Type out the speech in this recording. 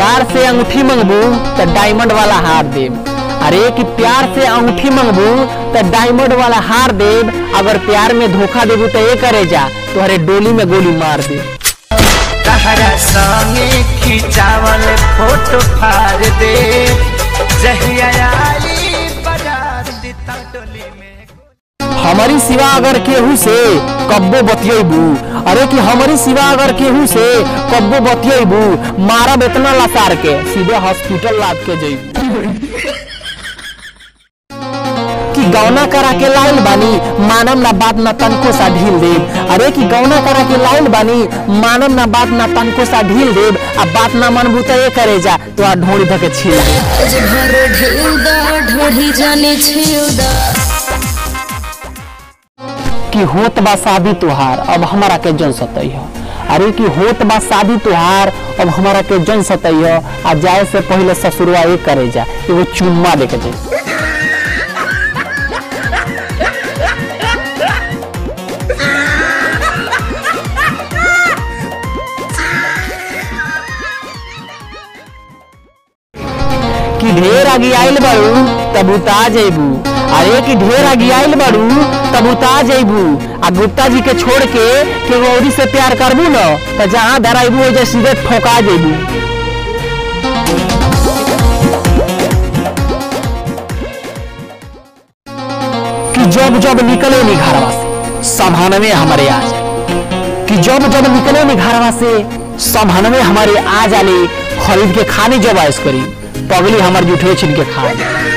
प्यार से अंगूठी मंगबू तो डायमंड वाला हार देब अरे कि प्यार से अंगूठी मंगबू तो डायमंड वाला हार देब अगर प्यार में धोखा देबू तो ये करे जा तोहरे डोली में गोली मार दे तहरा संगे खिंचावल फोटो फाड़ दे जहिया आई बाजार दिता टोली में हमारी सिवा अगर केहू से कब्बो बतियेबू अरे कि हमारी सिवा अगर केहू से कब्बो बतियेबू मारब इतना लसार के सीधे हॉस्पिटल लाद के जइबू कि गौना करा के लाइल बानी मानम ना बात ना तनको सा ढील देब अरे कि गौना करा के लाइल बानी मानम ना बात ना तनको सा ढील देब आ बात ना मनबू तो ये करे जा तो आ ढोड़ी धके छील देब भर ढेउदा ढोढ़ी जाने छेउदा कि होत बा शादी तुहार अब हमारा के जन सतई हो अरे कि होत बा शादी तुहार अब हमारा के जन सतई हो आ जाए से पहले ससुरवा ये करे जा एगो चुम्मा दे के दे कि ढेर आगे आइल बाड़ू तब उता जेबू अरे कि ढेर आगे आइल बाड़ू तब उता जेबू आ गुप्ता जी के छोड़ के के औरी से प्यार करबू न तो जहाँ धराइबू ओजे सीधे ठोका जेबू कि जब जब निकले नी घरवा से संभानवे हमारे आ जाए कि जब जब निकले नी घरवा से संभानवे हमारे आ जाले खरीद के खाने जब आयस करी पगली हमार जुठे छिन के खा जाए